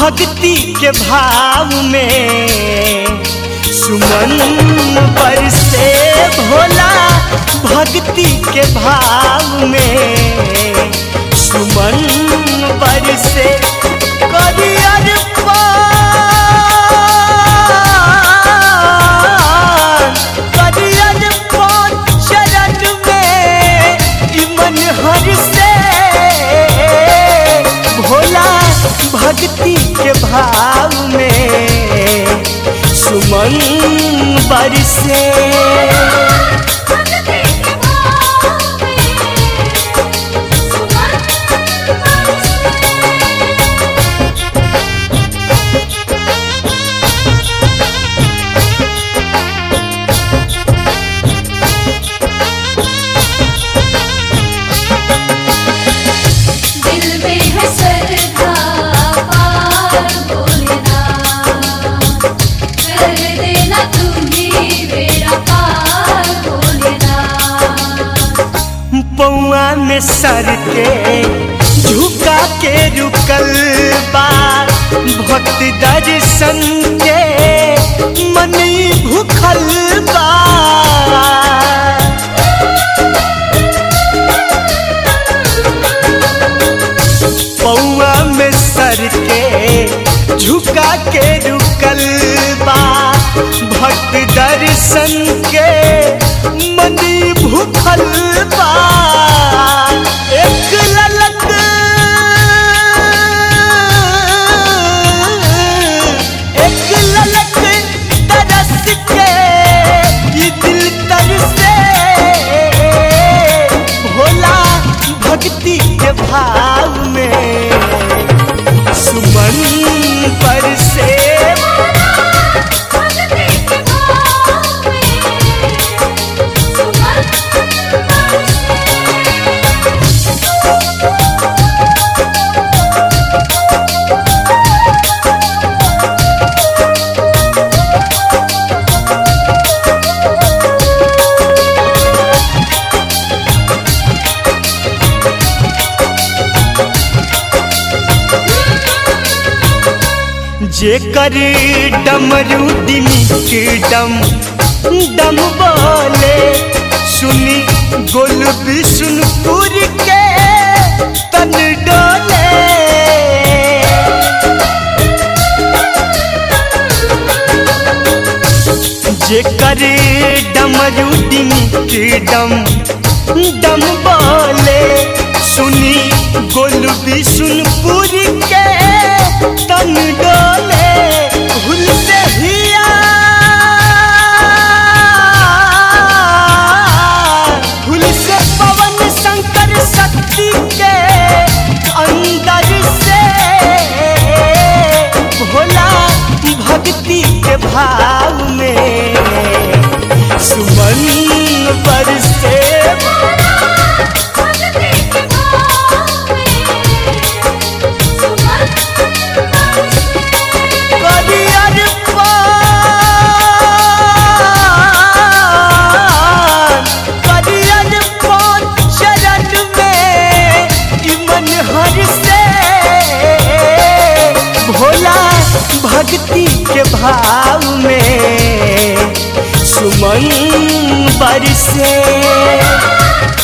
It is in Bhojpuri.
भक्ति के भाव में सुमन पर से भोला भक्ति के भाव में सुमन पर से करियर पान करियर पान चरण में ई मन हर से भोला भक्ति के भाव में सुमन बरसे भक्ति के भाव में सुमन दिल में है श्रद्धा पार भोलेनाथ कर देना तुम्ही बेड़ा पार भोलेनाथ पौआ में सर के झुका के रुकल बा भक्त दर्शन के मन भूखल बा पौआ में सर के झुका के रुकल बा भक्त दर्शन के मन भूखल बा एक ललक एक ललक तरस के ये दिल तरसे भोला भक्ति के भाव में सुमन पर से भक्ति के भाव में सुमन जेकर डमरू दिनी डम डम बोले सुनी गोल विष्णुपुर के तन डोले जेकर डमरू दिनी डम डम बोले सुनी गोल विष्णुपुर के तन डोले भूल से हिया भूल से पवन शंकर शक्ति के अंदर से भोला भक्ति के भाव में सुमन बरसे भक्ति के भाव में सुमन करियर पान करियर पान चरण में ई मन हर से भोला भक्ति के भाव में सुमन बरसे